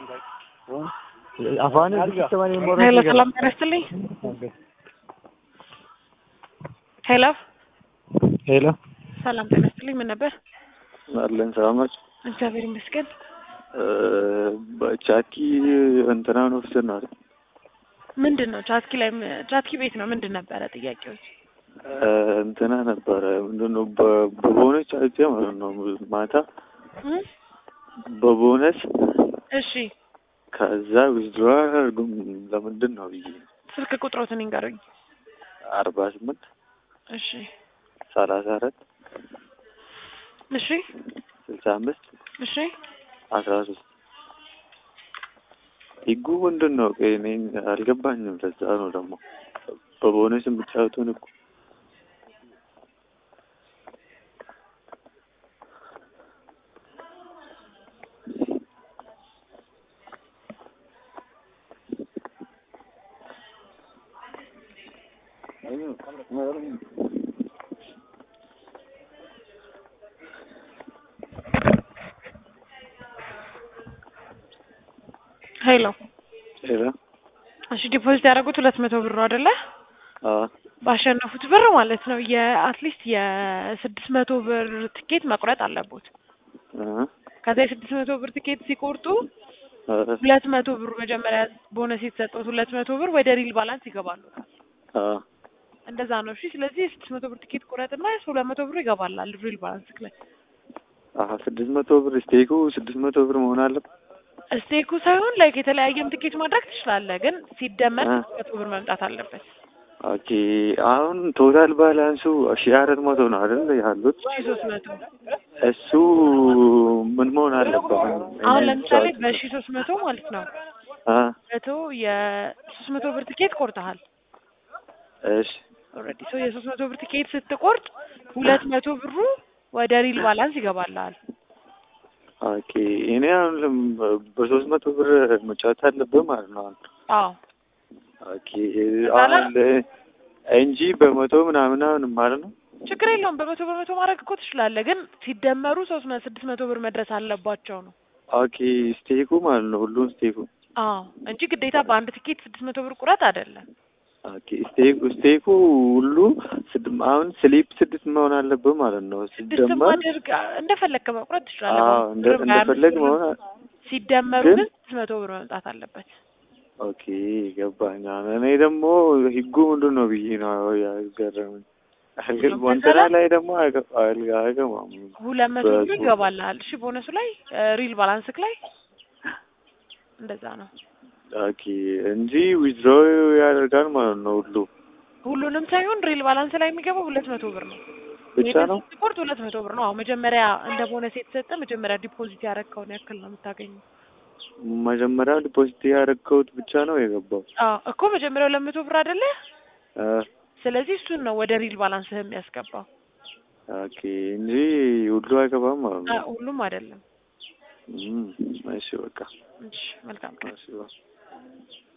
afaan sistemaan immoo ሄሎ ሰላም ጤና ይስጥልኝ። ሄሎ ሄሎ ሰላም ጤና ይስጥልኝ። ምን ነበር? አለን ሰላም ናቸው። እግዚአብሔር ይመስገን። ቻቲ እንትናን ወስደን ነው አይደል? ምንድን ነው ቻትኪ ላይ ቻትኪ ቤት ነው ምንድን ነበረ ጥያቄዎች? እንትና ነበረ ምንድን ነው በ- በቦነስ አይቼ ማለት ነው ማታ እም? በቦነስ እሺ ከዛ ዊዝድሮ አያደርጉም ለምንድን ነው ብዬ ስልክ ቁጥሮትን ይንገሩኝ። አርባ ስምንት እሺ ሰላሳ አራት እሺ ስልሳ አምስት እሺ አስራ ሶስት ህጉ ምንድን ነው? ቆይ እኔ አልገባኝም። ለዛ ነው ደግሞ በቦነስ የምጫወቱን እኮ ሄሎ ሌላ እሺ ዲፖዚት ያደረጉት ሁለት መቶ ብር ነው አይደለ? አዎ ባሸነፉት ብር ማለት ነው። የአትሊስት የስድስት መቶ ብር ትኬት መቁረጥ አለቦት። እ ከዛ የስድስት መቶ ብር ትኬት ሲቆርጡ እ ሁለት መቶ ብሩ መጀመሪያ ቦነስ የተሰጠት ሁለት መቶ ብር ወደ ሪል ባላንስ ይገባሉ። አዎ እንደዛ ነው። እሺ ስለዚህ የስድስት መቶ ብር ትኬት ቁረጥና ሁለት መቶ ብሩ ይገባላል ሪል ባላንስ ላይ። አሀ ስድስት መቶ ብር ስቴኩ ስድስት መቶ ብር መሆን አለበት። ስቴኩ ሳይሆን ላይክ የተለያየም ትኬት ማድረግ ትችላለህ፣ ግን ሲደመር እ ስድስት መቶ ብር መምጣት አለበት። ኦኬ አሁን ቶታል ባላንሱ ሺህ አራት መቶ ነው አይደል ያሉት? ሺ ሶስት መቶ እሱ ምን መሆን አለበት? አሁን ለምሳሌ በሺ ሶስት መቶ ማለት ነው አ መቶ የሶስት መቶ ብር ትኬት ቆርጠሃል እሺ ኦልሬዲ ሶ የሶስት መቶ ብር ትኬት ስትቆርጥ ሁለት መቶ ብሩ ወደ ሪል ባላንስ ይገባልሃል። ኦኬ እኔ አሁን ለም- በሶስት መቶ ብር መጫወት አለብህ ማለት ነው አሁን አዎ ኦኬ አሁን ለ- እንጂ በመቶ ምናምን አሁን ማለት ነው። ችግር የለውም። በመቶ በመቶ ማድረግ እኮ ትችላለህ፣ ግን ሲደመሩ ሶስት መ ስድስት መቶ ብር መድረስ አለባቸው ነው። ኦኬ ስቴኩ ማለት ነው ሁሉም ስቴኩ። አዎ እንጂ ግዴታ በአንድ ትኬት ስድስት መቶ ብር ቁረጥ አይደለም። ኦኬ ስቴኩ ስቴኩ ሁሉ ስድ አሁን ስሊፕ ስድስት መሆን አለብህ ማለት ነው። ስድስትም ሲደመር አድርግ እንደፈለግክ መቁረጥ ትችላለህ። አዎ እንደ ብርም ሀያ አምስት እንደፈለግ ብርም መሆን አ- ሲደመሩ ግን- ግን ስድስት መቶ ብር መምጣት አለበት። ኦኬ ገባኝ። አሁን እኔ ደግሞ ህጉ ምንድን ነው ብዬ ነው ያገረመኝ። ግን ሁሉም ወንተና መሰረት ላይ ደግሞ አይገ- አይገ- አይገባም። ሁለት መቶ ብር በሱ- ይገባልሃል። እሺ ቦነሱ ላይ ሪል ባላንስክ ላይ እንደዛ ነው። ኦኬ እንጂ ዊዝድሮ ያደርጋል ማለት ነው ሁሉ ሁሉንም ሳይሆን ሪል ባላንስ ላይ የሚገባው ሁለት መቶ ብር ነው። ብቻ ነው። ስፖርት ሁለት መቶ ብር ነው። አዎ መጀመሪያ እንደ ቦነስ የተሰጠ መጀመሪያ ዲፖዚት ያደረግከውን ያክል ነው የምታገኘው። መጀመሪያ ዲፖዚት ያደረግከውት ብቻ ነው የገባው። አዎ እኮ መጀመሪያ ሁለት መቶ ብር አይደለ? አ፣ ስለዚህ እሱን ነው ወደ ሪል ባላንስህ የሚያስገባው። ኦኬ እንጂ ሁሉ አይገባም ማለት አ፣ ነው። ሁሉም አይደለም። እም፣ እሺ በቃ እሺ መልካም ቀን። እሺ በቃ